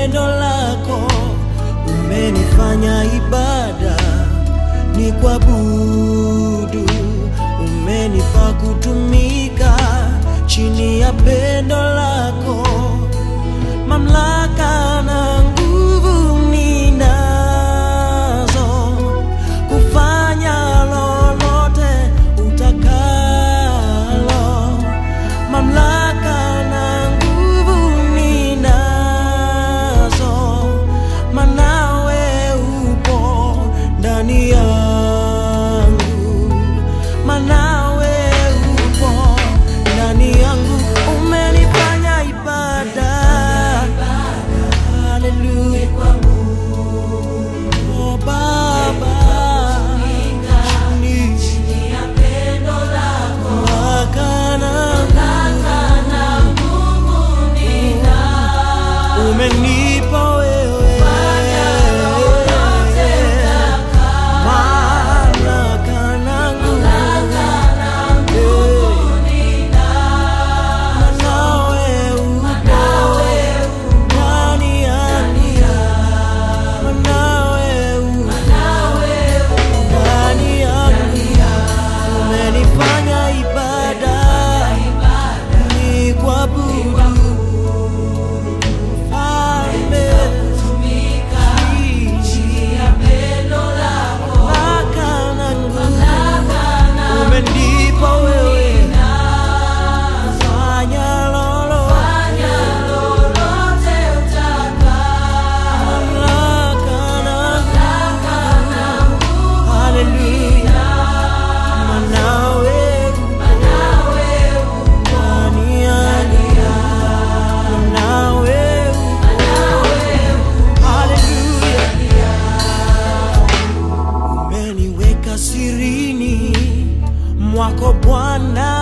pendo lako umenifanya ibada ni kuabudu, umenipa kutumika chini ya pendo lako, mamlaka na nguvu ninazo kufanya lolote utakalo, mamlaka na nguvu ninazo, manawe upo ndani yangu, manawe upo ndani yangu, umenifanya ibada. Haleluya. Oh, Baba, chini umenipa wewe mamlaka na nguvu. Manawe upo ndani yangu. Manawe upo ndani yangu. Umenifanya ibada ni kuabudu Mfalme, mamlaka na nguvu umenipa wewe, fanya lolote, mamlaka na nguvu. Haleluya, manawe ndani yangu, manawe Haleluya. Umeniweka sirini mwako Bwana,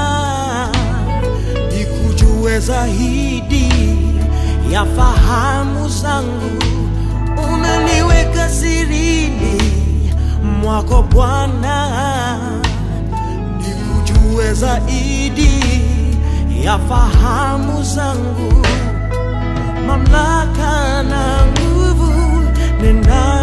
nikujue zaidi ya fahamu zangu. Umeniweka sirini mwako Bwana, nikujue zaidi ya fahamu zangu mamlaka na nguvu nina